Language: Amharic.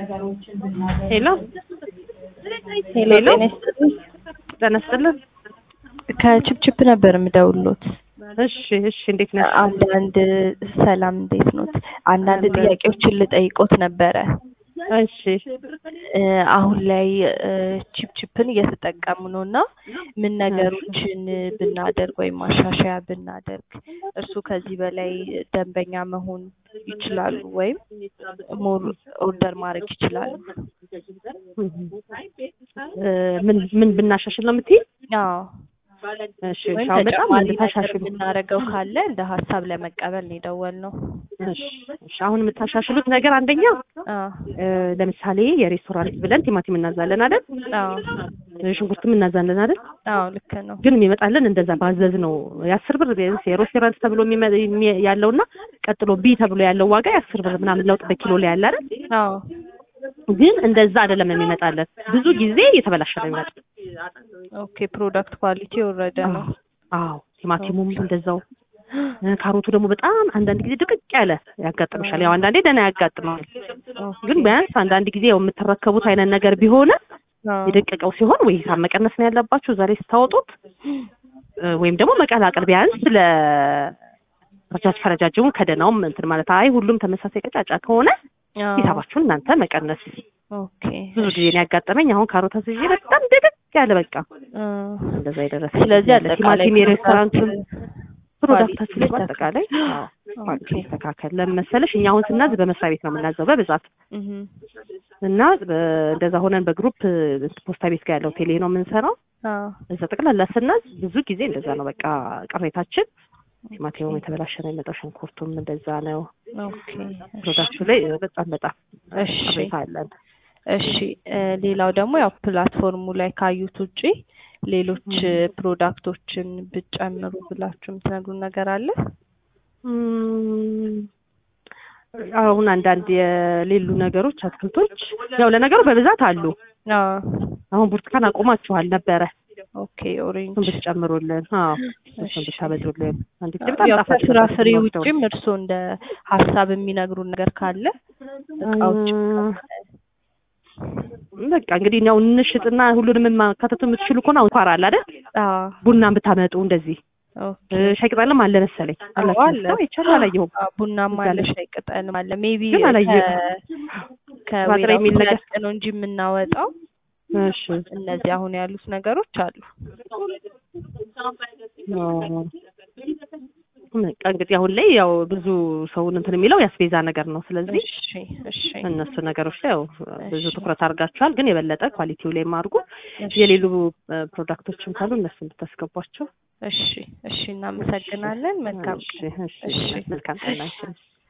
ሄሎ ሄሎ ሄሎ። ጤና ይስጥልኝ። ጤና ይስጥልን። ከችፕችፕ ነበር የምደውልሎት። እሺ እሺ፣ እንዴት ነሽ? አንዳንድ ሰላም፣ እንዴት ኖት? አንዳንድ አለን። ጥያቄዎችን ልጠይቆት ነበረ። እሺ እ አሁን ላይ እ ችፕችፕን እየተጠቀሙ ነው እና ምን ነገሮችን ብናደርግ ወይም ማሻሻያ ብናደርግ እርሱ ከዚህ በላይ ደንበኛ መሆን ይችላሉ ወይም ሞር ኦርደር ማድረግ ይችላሉ? እ ምን ምን ብናሻሽል ነው የምትይኝ? አዎ እሺ ወይም እሺ፣ አሁን በጣም ተጨማሪ ነገር እንድታሻሽሉ ብናደርገው ካለ እንደ ሀሳብ ለመቀበል ነው የደወልነው። እሺ እሺ፣ አሁን የምታሻሽሉት ነገር አንደኛ አዎ እ ለምሳሌ የሬስቶራንት ብለን ቲማቲም እናዛለን አይደል? አዎ ሽንኩርትም እናዛለን አይደል? አዎ ልክ ነው። ግን የሚመጣልን እንደዛ ባዘዝ ነው የአስር ብር ቢያንስ የሬስቶራንት ተብሎ የሚመ- የሚ- ያለውና ቀጥሎ ቢ ተብሎ ያለው ዋጋ የአስር ብር ምናምን ለውጥ በኪሎ ላይ ያለ አይደል? አዎ ግን እንደዛ አይደለም የሚመጣለን። ብዙ ጊዜ የተበላሸ ነው የሚመጣ። ኦኬ ፕሮዳክት ኳሊቲ የወረደ ነው። አዎ ቲማቲሙም እንደዛው እ ካሮቱ ደግሞ በጣም አንዳንድ ጊዜ ድቅቅ ያለ ያጋጥምሻል። ያው አንዳንዴ ደህና ያጋጥማል። ግን ቢያንስ አንዳንድ ጊዜ ያው የምትረከቡት አይነት ነገር ቢሆን አዎ የደቀቀው ሲሆን ወይ ሂሳብ መቀነስ ነው ያለባችሁ ዛሬ ስታወጡት እ ወይም ደግሞ መቀላቀል ቢያንስ ለ ረጃጅ ከረጃጅሙ ከደናውም እንትን ማለት አይ ሁሉም ተመሳሳይ ቀጫጫ ከሆነ አዎ ሂሳባችሁን እናንተ መቀነስ ኦኬ ብዙ ጊዜ ነው ያጋጠመኝ። አሁን ካሮት አዝዤ በጣም ድቅቅ ያለ በቃ እ እንደዛ የደረሰ ስለዚህ ያለ አጠቃላይ ቲማቲም የሬስቶራንቱን ፕሮዳክታችን ኳሊቲ በአጠቃላይ አዎ ኳሊቲ ኦኬ ይስተካከል። ለምን መሰለሽ እኛ አሁን ስናዝ በመስሪያ ቤት ነው የምናዘው በብዛት እህ እና በ- እንደዛ ሆነን በግሩፕ እ፣ ፖስታ ቤት ጋር ያለው ቴሌ ነው የምንሰራው። አዎ እዛ ጠቅላላ ስናዝ ብዙ ጊዜ እንደዛ ነው በቃ ቅሬታችን። ቲማቲሙም የተበላሸ ነው የሚመጣው፣ ሽንኩርቱም እንደዛ ነው። ኦኬ ፕሮዳክቱ ላይ እ፣ በጣም በጣም እሺ ቅሬታ አለን። እሺ እ ሌላው ደግሞ ያው ፕላትፎርሙ ላይ ካዩት ውጪ ሌሎች እ ፕሮዳክቶችን ብጨምሩ ብላችሁ የምትነግሩን ነገር አለ? እም፣ አሁን አንዳንድ የሌሉ ነገሮች አትክልቶች ያው ለነገሩ በብዛት አሉ። አዎ አሁን ብርቱካን አቁማችኋል ነበረ ኦኬ ኦሬንጅ እሱን ብትጨምሩልን፣ አዎ እሱን እሺ። ብታበዙልን። አንድ ጊዜ በጣም ያው ጣፋጭ ነበር ከፍራፍሬ ስንወስደው። ውጭም እርስዎ እንደ ሀሳብ የሚነግሩን ነገር ካለ እቃዎች እ፣ በቃ እንግዲህ ያው እንሽጥና ሁሉንም ማካተቱ የምትችሉ ከሆነ አሁን ኳር አለ አይደል? አዎ ቡናን ብታመጡ እንደዚህ ኦኬ እ፣ ሻይ ቅጠልም አለ መሰለኝ አዎ አላችሁ አለ መሰለኝ? አይቻልም አላየሁም። አዎ፣ ቡናማ እዛ አለ ላይ ሻይ ቅጠልም አለ ሜቢ ግን አላየሁም። ከወይራ የሚል ነገር ነው እንጂ የምናወጣው እሺ እነዚህ አሁን ያሉት ነገሮች አሉ አዎ። በቃ እንግዲህ አሁን ላይ ያው ብዙ ሰውን እንትን የሚለው ያስቤዛ ነገር ነው። ስለዚህ እሺ እሺ እነሱ ነገሮች ላይ ያው ብዙ እሺ። ትኩረት አድርጋችኋል። ግን የበለጠ ኳሊቲው ላይ አድርጉ። እሺ የሌሉ እ፣ ፕሮዳክቶችም ካሉ እነሱ እንድታስገቧቸው። እሺ እሺ እናመሰግናለን መልካም እሺ ቀን እሺ እሺ መልካም ቀን ናቸው።